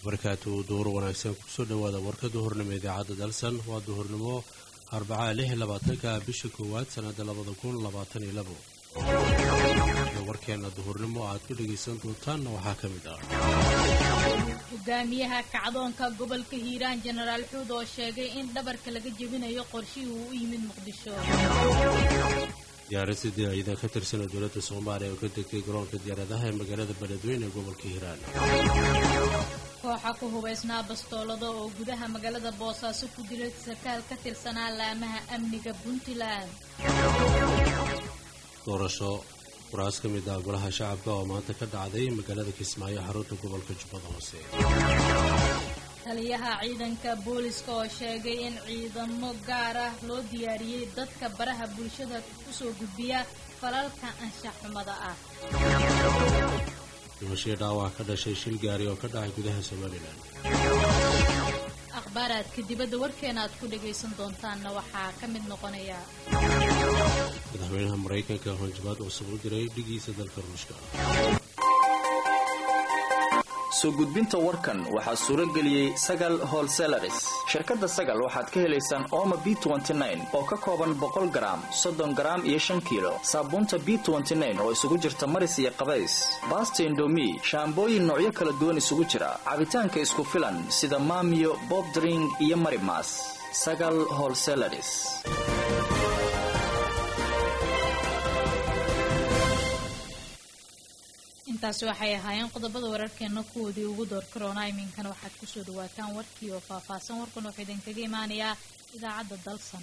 barkaatu duhur wanaagsan kusoo dhowaada warka duhurnimo idaacadda dalsan waa duhurnimo arbacaa lix labaatanka bisha koowaad sannada labada kun labaatan iyo labo warkeena duhurnimo aad ku dhegaysan doontaanna waxaa ka mid ah hogaamiyaha kacdoonka gobolka hiiraan jenaraal xuud oo sheegay in dhabarka laga jebinayo qorshihii uu u yimid muqdisho diyaarad sidii ciidan ka tirsanoo dowladda soomaaliya oo ka degtay garoonka diyaaradaha ee magaalada beledweyne ee gobolka hiiraan kooxa ku hubaysnaa bastoolada oo gudaha magaalada boosaaso ku dilay sarkaal ka tirsanaa laamaha amniga puntland doorasho kuraas ka mid ah golaha shacabka oo maanta ka dhacday magaalada kismaayo xarunta gobolka jubbada hoose taliyaha ciidanka booliska oo sheegay in ciidamo gaar ah loo diyaariyey dadka baraha bulshada kusoo gudbiya falalka anshax xumada ah dhimashii dhaawac ka dhashay shil gaari oo ka dhacay gudaha somalilan akhbaaraadka dibadda warkeena aad ku dhagaysan doontaanna waxaa ka mid noqonaya madaxweynaha maraykanka hanjabaad cusub u diray dhigiisa dalka ruushka soo gudbinta warkan waxaa suuro geliyey sagal holselaris shirkadda sagal waxaad ka helaysaan ooma b oo ka kooban boqol garaam soddon garaam iyo shan kiilo saabuunta b oo isugu jirta maris iyo qabays baasta indomi shaambooyin noocyo kala duwan isugu jira cabitaanka isku filan sida maamiyo bobdring iyo marimas sagal holselaris intaasi waxay ahaayeen qodobada wararkeena kuwoodii ugu door karoona iminkana waxaad kusoo dhawaataan warkii oo faahfaahsan warkan wuxuu idinkaga imaanayaa idaacadda dalsan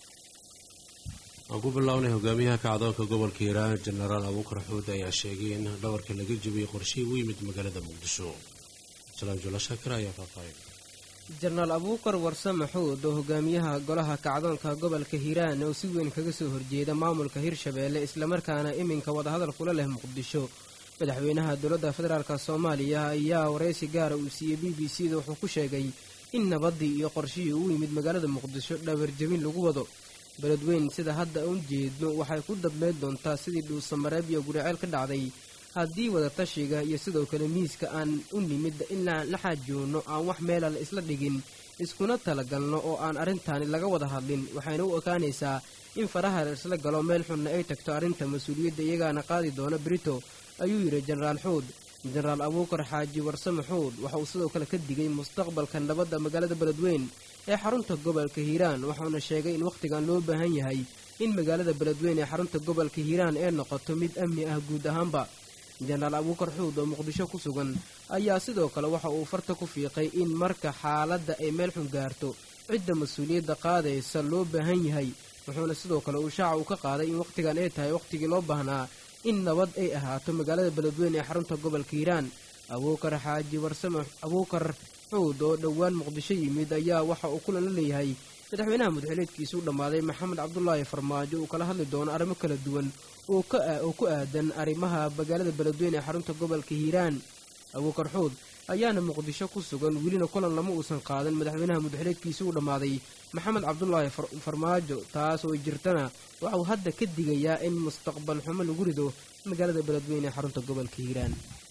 aan ku bilownay hogaamiyaha kacdoonka gobolka hiiraan jenaraal abuukar xuud ayaa sheegay in dhabarka laga jebiyey qorshihii u yimid magaalada muqdisho salaam jula shaakir ayaa faahfaahin jenaraal abuukar warsame xuud oo hogaamiyaha golaha kacdoonka gobolka hiiraan oo si weyn kaga soo horjeeda maamulka hirshabeelle islamarkaana iminka wadahadal kula leh muqdisho madaxweynaha dowladda federaalk soomaaliya ayaa waraysi gaara uu siiyey b b c da wuxuu ku sheegay in nabaddii iyo qorshihii uu yimid magaalada muqdisho dhabarjebin lagu wado beledweyn sida hadda u jeedno waxay ku dabmeyd doontaa sidii dhuusamareeb iyo guriceel ka dhacday haddii wadatashiga iyo sidoo kale miiska aan u nimid inaan la xaajoonno aan wax meela la isla dhigin iskuna talagalno oo aan arrintaani laga wada hadlin waxayna u ekaanaysaa in faraha la isla galo meel xunna ay tagto arrinta mas-uuliyadda iyagaana qaadi doona brito ayuu yidhi jenaraal xuud jenaraal abuukar xaaji warsame xuud waxa uu sidoo kale ka digay mustaqbalka nabadda magaalada beledweyn ee xarunta gobolka hiiraan waxauna sheegay in wakhtigan loo baahan yahay in magaalada beledweyn ee xarunta gobolka hiiraan ee noqoto mid amni ah guud ahaanba jenaraal abuukar xuud oo muqdisho ku sugan ayaa sidoo kale waxa uu farta ku fiiqay in marka xaaladda ay meel xun gaarto cidda mas-uuliyadda qaadaysa loo baahan yahay wuxuuna sidoo kale uu shaaca uu ka qaaday in wakhtigan ay tahay wakhtigii loo baahnaa in nabad ay ahaato magaalada beledweyne ee xarunta gobolka hiiraan abuukar xaaji warsame abuukar xuud oo dhowaan muqdisho yimid ayaa waxa uu kulan la leeyahay madaxweynaha mudxileedkiisa u dhammaaday maxamed cabdulaahi farmaajo uu kala hadli doono arrimo kala duwan oo ku aadan arrimaha magaalada beledweyne ee xarunta gobolka hiiraan abuukar xuud ayaana muqdisho ku sugan welina kulan lama uusan qaadan madaxweynaha mudxileedkiisa u dhammaaday maxamed cabdulaahi farmaajo taas oo jirtana waxa uu hadda ka digayaa in mustaqbal xumo lagu rido magaalada beledweyne ee xarunta gobolka hiiraan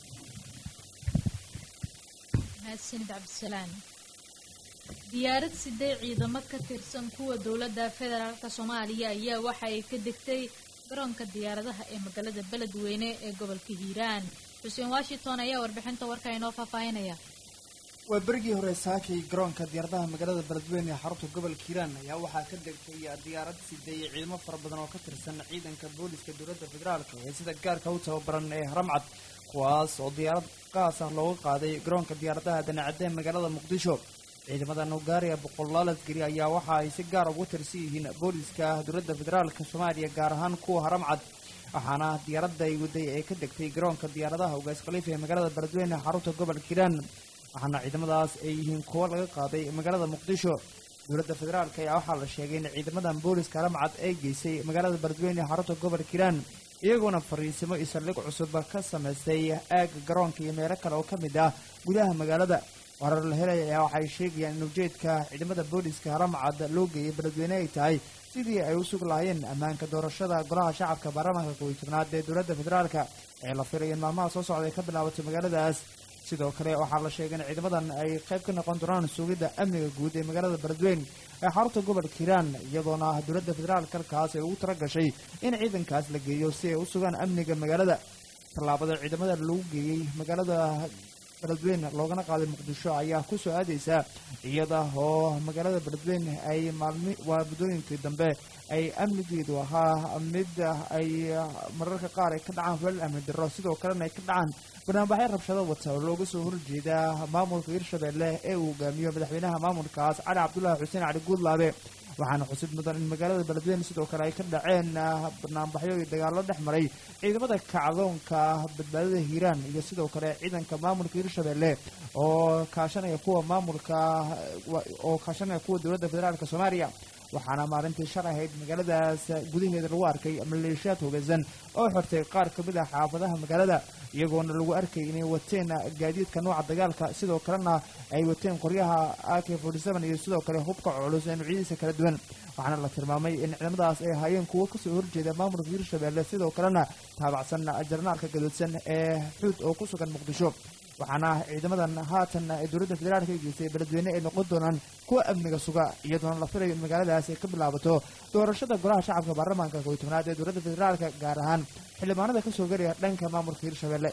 mahadsanid cabdisalaam diyaarad sidee ciidamo ka tirsan kuwa dowladda federaalk soomaaliya ayaa waxa ay ka degtay garoonka diyaaradaha ee magaalada beledweyne ee gobolka hiiraan xuseen washington ayaa warbixinta warka inoo faahfaahinaya waa berigii hore saakay garoonka diyaaradaha magaalada beledweyne ee xarunta gobolka hiiraan ayaa waxaa ka degtay diyaarad sideeyey ciidamo fara badan oo ka tirsan ciidanka booliska dowladda federaalk ee sida gaarka u tababaran ee haramcad kuwaas oo diyaarad qaas ah looga qaaday garoonka diyaaradaha danacadee magaalada muqdisho ciidamada nugaariya boqolaal askari ayaa waxa ay si gaar ugu tirsan yihiin booliska dowladda federaalk soomaaliya gaar ahaan kuwa haramcad waxaana diyaaradda ay waday ee ka degtay garoonka diyaaradaha ugaas khaliifa ee magaalada beledweyne xarunta gobolka hiiraan waxaana ciidamadaas ay yihiin kuwo laga qaaday magaalada muqdisho dowladda federaalk ayaa waxaa la sheegay in ciidamadan booliska haramcad ay geysay magaalada beledweyne ee xarunta gobolka hiiraan iyagoona fariisimo iyo saldhig cusub ka samaystay aagga garoonka iyo meelo kale oo ka mid ah gudaha magaalada warar la helaya ayaa waxay sheegayaan in ujeedka ciidamada booliska haramcad loo geeyay beledweyne ay tahay sidii ay u sug lahaayeen ammaanka doorashada golaha shacabka baarlamaanka kow iyo tobnaad ee dowladda federaalka ee la filayo in maalmaha soo socda ay ka bilaabato magaaladaas sidoo kale waxaa la sheegay in ciidamadan ay qayb ka noqon doonaan sugidda amniga guud ee magaalada beledweyne ee xarunta gobolka hiiraan iyadoona dowladda federaalk halkaas ay ugu tala gashay in ciidankaas la geeyo si ay u sugaan amniga magaalada tallaabada ciidamada lagu geeyey magaalada beledweyne loogana qaaday muqdisho ayaa ku soo aadaysa iyada oo magaalada beledweyne ay maalmi waa muddooyinkii dambe ay amnigeedu ahaa mid ay mararka qaar ay ka dhacaan falal amni darro sidoo kalena ay ka dhacaan barnaamijyo rabshado wata oo looga soo horjeeda maamulka hirshabelle ee uu hogaamiyo madaxweynaha maamulkaas cali cabdulaahi xuseen cali guudlaabe waxaana xusid mudan in magaalada beledweyne sidoo kale ay ka dhaceen barnaamijyo iyo dagaallo dhex maray ciidamada kacdoonka badbaadada hiiraan iyo sidoo kale ciidanka maamulka hirshabelle oo kaashanaya kuwa maamulka oo kaashanaya kuwa dowladda federaalk soomaaliya waxaana maalintii shalay ahayd magaaladaas gudaheeda lagu arkay maleeshiyaad hogeysan oo xortay qaar ka mid ah xaafadaha magaalada iyagoona lagu arkay inay wateen gaadiidka nooca dagaalka sidoo kalena ay wateen qoryaha ak iyo sidoo kale hubka culus ee nuucyadiisa kala duwan waxaana la tilmaamay in ciidamadaas ay ahaayeen kuwo kasoo horjeeda maamulka hirshabelle sidoo kalena taabacsan jarnaalka gadoodsan ee xuud oo ku sugan muqdisho waxaana ciidamadan haatan ee dowladda federaalk ka geystay beledweyne ay noqon doonaan kuwa amniga suga iyadoona la filayo in magaaladaas ay ka bilaabato doorashada golaha shacabka baarlamaanka koy tobnaad ee dowladda federaalka gaar ahaan xildhibaanada kasoo gelaya dhanka maamulka hirshabelle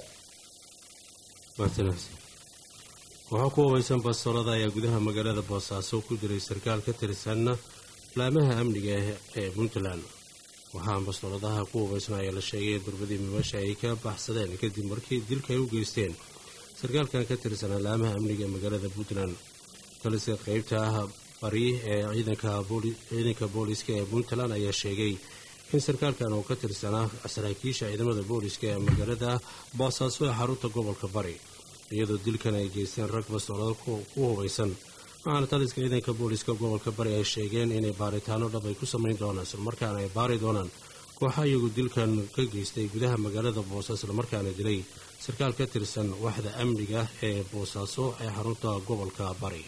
waxaa ku hubaysan bastoolada ayaa gudaha magaalada boosaaso ku jiray sarkaal ka tirsan laamaha amniga ee puntland waxaa bastooladaha ku hubaysan ayaa la sheegay in durbadii mimasha ay ka baxsadeen kadib markii dilka ay u geysteen sarkaalkan ka tirsan laamaha amniga ee magaalada puntland taliska qeybta ah bari ee ciidanka booliska ee puntland ayaa sheegay in sarkaalkan uu ka tirsanaa saraakiisha ciidamada booliska ee magaalada boosaaso ee xarunta gobolka bari iyadoo dilkan ay geysteen rag bastoolada ku hubaysan waxaana taliska ciidanka booliska gobolka bari ay sheegeen inay baaritaano dhab ay ku samayn doonaan islamarkaana ay baari doonaan kooxa iyagu dilkan ka geystay gudaha magaalada boosaaso islamarkaana dilay sarkaal ka tirsan waxda amniga ee boosaaso ee xarunta gobolka bari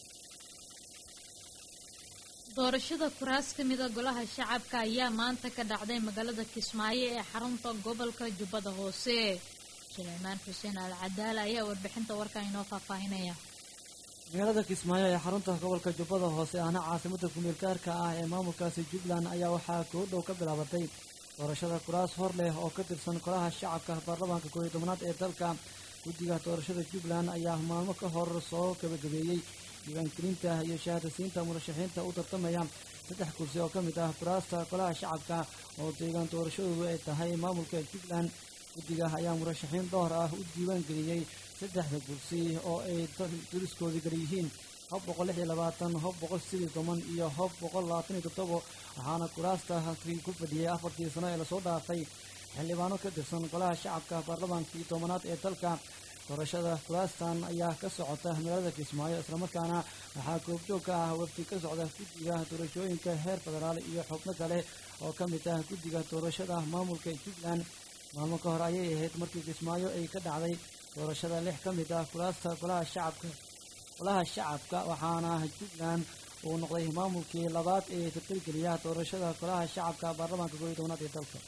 doorashada kuraas ka mida golaha shacabka ayaa maanta ka dhacday magaalada kismaayo ee xarunta gobolka jubbada hoose suleymaan xuseen al cadaala ayaa warbixinta warkan inoo faahfaahinaya magaalada kismaayo ee xarunta gobolka jubbada hoose ahna caasimada kumeelgaarka ah ee maamulkaasi jubbaland ayaa waxaa koo dhow ka bilaabatay doorashada kuraas hor leh oo ka tirsan golaha shacabka baarlamaanka kooiyo tobnaad ee dalka guddiga doorashada jubbaland ayaa maalmo ka hor soo gabagabeeyey diiwaangelinta iyo shahaadasiinta murashaxiinta u tartamaya saddex kursi oo ka mid ah kuraasta golaha shacabka oo deegaan doorashadoodu ay tahay maamulka jubbaland guddiga ayaa murashaxiin dhowr ah u diiwaan geliyey saddexda kursi oo ay duriskoodi kala yihiin hob boqol lix iyo labaatan hob boqol sidii toban iyo hob boqol labaatan iyo toddobo waxaana kuraasta halkii ku fadhiyey afartii sano ee lasoo dhaafay xildhibaano ka tirsan golaha shacabka baarlamaankii tobanaad ee dalka doorashada kuraastan ayaa ka socota magaalada kismaayo islamarkaana waxaa goobjoog ka ah wafdi ka socda guddiga doorashooyinka heer federaal iyo xubno kale oo ka mid ah guddiga doorashada maamulka jubbaland maalmo ka hor ayay ahayd markii kismaayo ay ka dhacday doorashada lix ka mid ah kuraasta golaha shacabka golaha shacabka waxaana jubbaland uu noqday maamulkii labaad ee tirtirgeliya doorashada golaha shacabka baarlamaanka kooiyo tobnaad ee dalka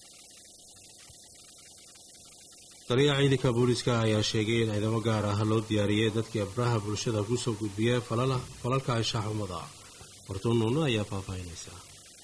taliyaha ciidanka booliiska ayaa sheegay in ciidamo gaar ah loo diyaariyey dadkii abraha bulshada kusoo gudbiya falalka anshaxumada wartuunuuna ayaa faahfaahinaysaa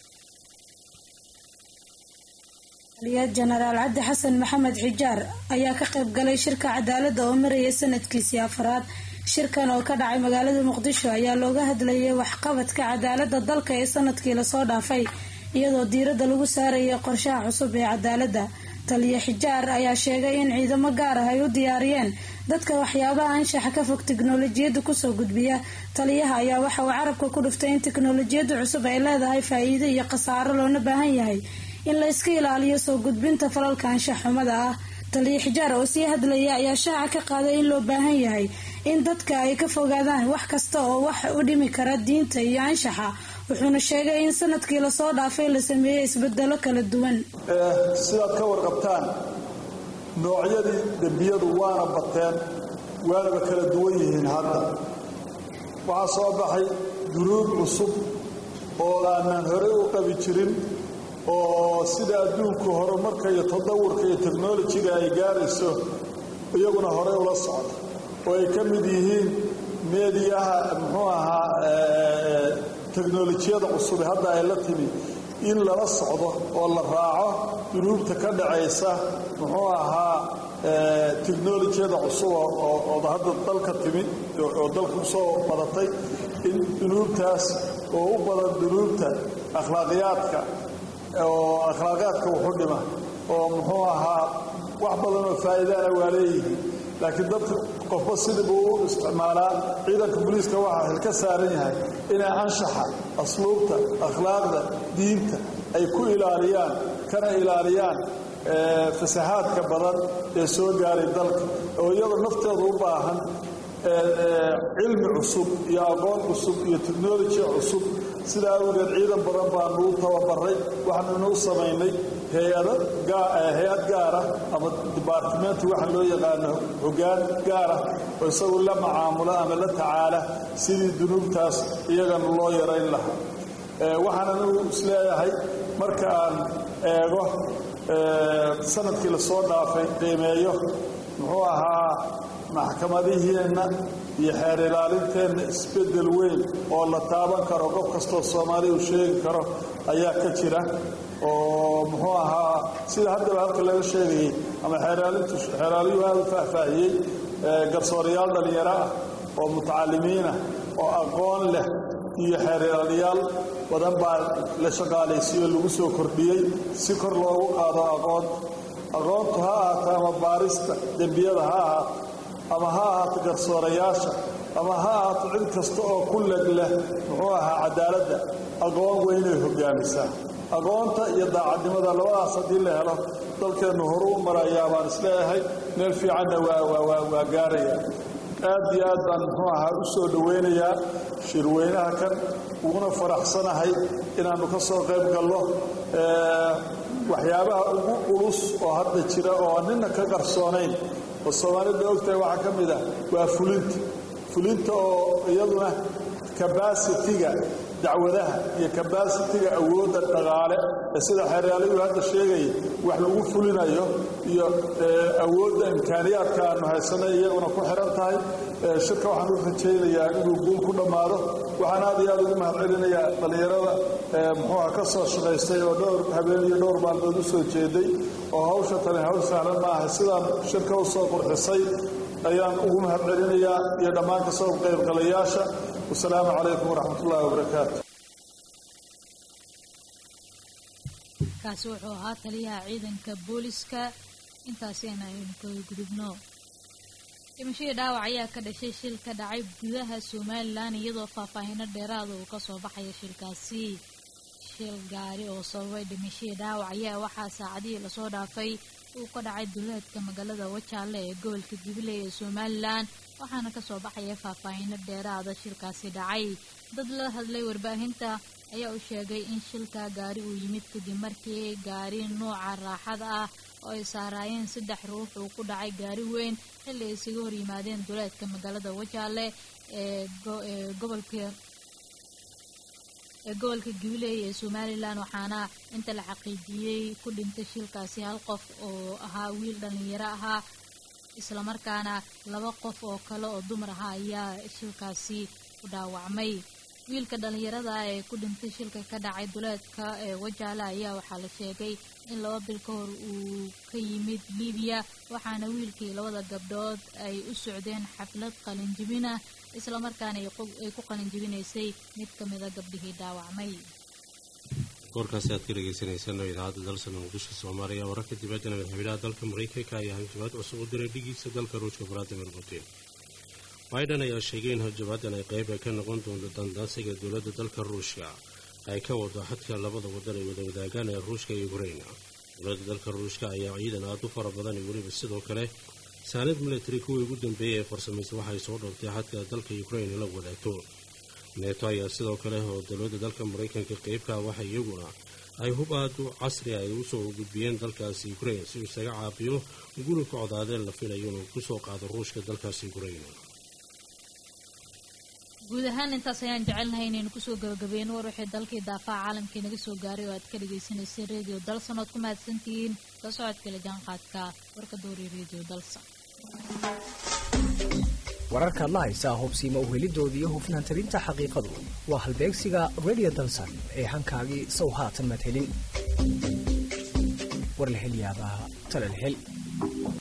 taliya jenaraal cabdi xasan maxamed xijaar ayaa ka qayb galay shirka cadaaladda oo maraya sanadkiisii afaraad shirkan oo ka dhacay magaalada muqdisho ayaa looga hadlayay waxqabadka cadaaladda dalka ee sanadkii lasoo dhaafay iyadoo diiradda lagu saarayay qorshaha cusub ee cadaaladda taliya xijaar ayaa sheegay in ciidamo gaar ah ay u diyaariyeen dadka waxyaabaha anshaxa ka fog tiknolojiyadda kusoo gudbiya taliyaha ayaa waxa uu carabka ku dhuftay in tiknolojiyadda cusub ay leedahay faa-iido iyo khasaaro loona baahan yahay in la iska ilaaliyo soo gudbinta falalka anshax xumada ah taliya xijaar oo sii hadlaya ayaa shaaca ka qaaday in loo baahan yahay in dadka ay ka fogaadaan wax kasta oo wax u dhimi kara diinta iyo anshaxa wuxuuna sheegay in sanadkii lasoo dhaafay la sameeyey isbedelo kala duwan sidaad ka warqabtaan noocyadii dembiyadu waana bateen waanaba kala duwan yihiin hadda waxaa soo baxay dunuub cusub oo aanan horey u qabi jirin oo sida adduunku horumarka iyo tadawurka iyo teknolojiga ay gaarayso iyaguna horey ula socda oo ay ka mid yihiin meediyaha muxuu ahaa teknolojiyada cusube hadda ay la timi in lala socdo oo la raaco dunuubta ka dhacaysa muxuu ahaa teknolojiyada cusub oo hadda dalka timi oo dalka usoo badatay in dunuubtaas oo u badan dunuubta akhlaaqiyaadka oo akhlaaqiyaadka wuxu dhima oo muxuu ahaa wax badan oo faa'iidaana waa leeyihiin laakiin dadka qofba sidii buu u isticmaalaa ciidanka booliiska waxaa xil ka saaran yahay inay anshaxa asluubta akhlaaqda diinta ay ku ilaaliyaan kana ilaaliyaan fasahaadka badan ee soo gaaray dalka oo iyadoo nafteedu u baahan cilmi cusub iyo aqoon cusub iyo technoloji cusub sidaa awgeed ciidan badan baanu u tababaray waxaanunu u samaynay hay-ad gaara ama dibaartimenti waxa loo yaqaano hogaan gaara oo isagu la macaamula ama la tacaala sidii dunuubtaas iyagana loo yarayn lahaa waxaan anigu isleeyahay marka aan eego sanadkii lasoo dhaafay qiimeeyo muxuu ahaa maxkamadiheenna iyo xeer ilaalinteenna isbeddel weyn oo la taaban karo qof kastoo soomaaliya uu sheegi karo ayaa ka jira oo muxuu ahaa sida haddaba halka laga sheegayey ama xeeraalintu xeeraaliyuhu aada u faahfaahiyey garsoorayaal dhallinyaro ah oo mutacalimiinah oo aqoon leh iyo xeeryaalayaal badan baa la shaqaalaysiiyo lagu soo kordhiyey si kor loogu qaado aqoonta aqoontu ha ahaato ama baarista dembiyada ha ahaato ama ha ahaato garsoorayaasha ama ha ahaato cid kasta oo ku leg leh muxuu ahaa cadaaladda aqoon weynay hogaamisaa aqoonta iyo daacadnimada labadaas haddii la helo dalkeennu horu u marayaa baan isleeyahay meel fiicanna waa gaaraya aad iyo aad baan muxuu ahaa u soo dhowaynayaa shirweynaha kan uguna faraxsanahay inaannu ka soo qayb gallo waxyaabaha ugu culus oo hadda jira oo nina ka qarsoonayn oo soomaalida ogtahay waxaa ka mid ah waa fulinta fulinta oo iyaduna kabasitiga dacwadaha iyo kabasitiga awoodda dhaqaale ee sida xeeryaalayu hadda sheegaya wax lagu fulinayo iyo awoodda imkaaniyaadka aanu haysanay iyaguna ku xiran tahay shirka waxaan u rajaynayaa inuu guul ku dhammaado waxaan aad iyo aad ugu mahad celinayaa dhallinyarada muxuuha ka soo shaqaystay oo dhowr habeen iyo dhowr maalmood u soo jeeday oo hawsha tani hawl sahlan ma aha sidaan shirka u soo qurxisay ayaan ugu mahad celinayaa iyo dhammaan ka soo qaybgalayaasha wasalaamu calaykum waraxmat ullahi wabarakaatu kaasi wuxuu ahaa taliyaha ciidanka booliska intaasi aynu kaga gudubno dhimashadii dhaawac ayaa ka dhashay shil ka dhacay gudaha somalilan iyadoo faahfaahino dheeraada uu kasoo baxaya shilkaasi shil gaari oo sababay dhimashadii dhaawac ayaa waxaa saacadihii lasoo dhaafay uu ka dhacay duleedka magaalada wajaale ee gobolka jubilee ee somalilan waxaana kasoo baxaya faahfaahino dheeraada shilkaasi dhacay dad la hadlay warbaahinta ayaa u sheegay in shilka gaari uu yimid kadib markii gaari nuuca raaxada ah oo ay saaraayeen saddex ruux uu ku dhacay gaari weyn xilli ay isaga hor yimaadeen duleedka magaalada wajaale ee gobolka ee gobolka jubilee ee somalilan waxaana inta la xaqiijiyey ku dhintay shilkaasi hal qof oo ahaa wiil dhallinyaro ahaa islamarkaana laba qof oo kale oo dumar ahaa ayaa shilkaasi ku dhaawacmay wiilka dhallinyarada ah ee ku dhintay shilka ka dhacay duleedka ee wajaale ayaa waxaa la sheegay in laba bil ka hor uu ka yimid libiya waxaana wiilkii labada gabdhood ay u socdeen xaflad qalinjibina islamarkaana ay ku qalinjibinaysay mid ka mida gabdhihii dhaawacmay warkaasi aad ka dhegeysaneysaan idaacadda dalsan muqdisho soomaaliya wararka dibaddana madaxweynaha dalka maraykanka ayaa hanjabaad cusub u diray dhigiisa dalka ruushka valadimir putin biden ayaa sheegay in hanjabaadan ay qayb ay ka noqon doonto dandaansiga dowladda dalka ruushka ay ka wado xadka labada wadan ay wada wadaagaan ee ruushka iyo ukraina dowladda dalka ruushka ayaa ciidan aad u fara badan iyo weliba sidoo kale saanad military kuwii ugu dambeeyey ee farsamaysa waxay soo dhoobtay xadka dalka ukraina la wadaagto neeto ayaa sidoo kale oo dowladda dalka maraykanka qeybka waxa iyaguna ay hub aad u casri ay usoo gudbiyeen dalkaasi ukrain si uu isaga caabiyo gurika codaadeen la filayo inuu kusoo qaado ruushka dalkaasi ukraina guud ahaan intaas ayaan jecelnahay inaynu kusoo gabagabeyno war wixii dalkii daafaca caalamkii naga soo gaaray oo aad ka dhagaysanaysay redio dalsan ood ku mahadsantihiin la socodkale jaanqaadka warka dooriya redio dalsan wararka adla haysaa hubsiima uhelidooda iyo hufnaan tabinta xaqiiqadu waa halbeegsiga radio dalsan ee hankaagii sow haatan madhelin warlahelyaabaha talalhel